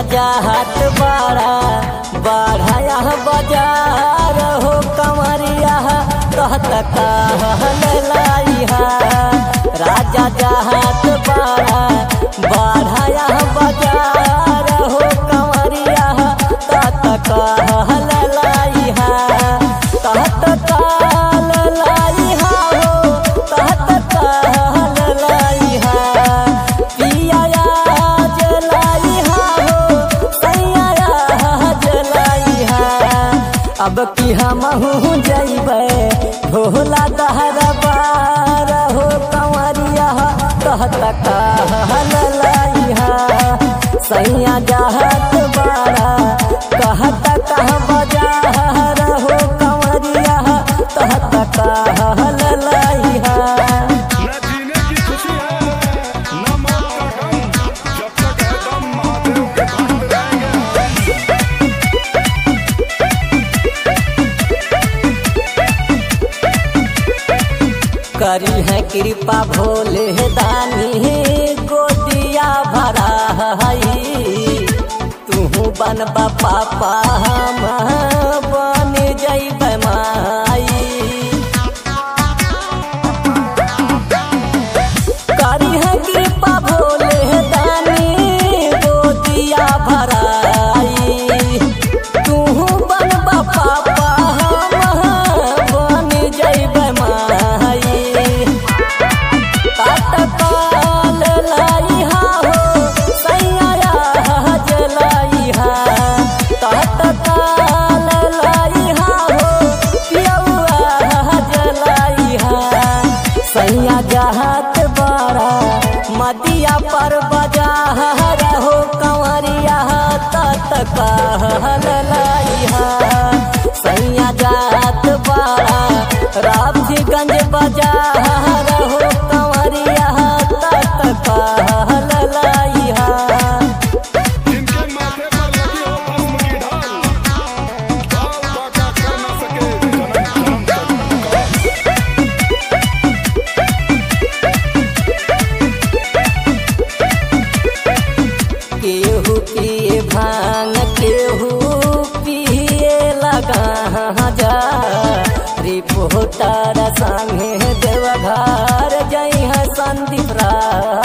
जाहत बाड़ा बाढ़ाया बाजार हो कमरिया कहत कहलैहा राजा जाहत बाड़ा बाढ़ाया बाजार हो कमरिया कहत कहलैहा कहत कहलैहा हो कहत कहलैहा पिया जलाइहा हो सैया जलाइहा अब की हमहू जइबै भोला दहर बार हो कंवरिया कहत कहलैहा सैया जहत बारा कहत कह बजार हो कंवरिया कहत कहलैहा न जीने की खुशी है न मौत का गम जब तक है दम महादेव के धाम रहेंगे करी है कृपा भोले दानी गोदिया भरा हई तू बनबा पापा हम बन जैब माई करी है कृपा भोले दानी गोदिया भराई तू बनबा पापा हम बन जैब माई काटकाल लइहा हो सैया जलइहा काटकाल लइहा हो पियौआ जलइहा सैया जहत बड़ा मदिया पर बजार हो कंवरिया तत कहल लइहा सैया जात बड़ा राफीगंज बाजार हो कंवरिया तत कहल लइहा जिनके माथे पर लगी हो भस्म की ढाल बाल बाका कर न सके जन्म जन्म तक का केहू पिए भांग केहू पिए लगा जा रिपोर्टर संगे देवघर जई है संदीप राय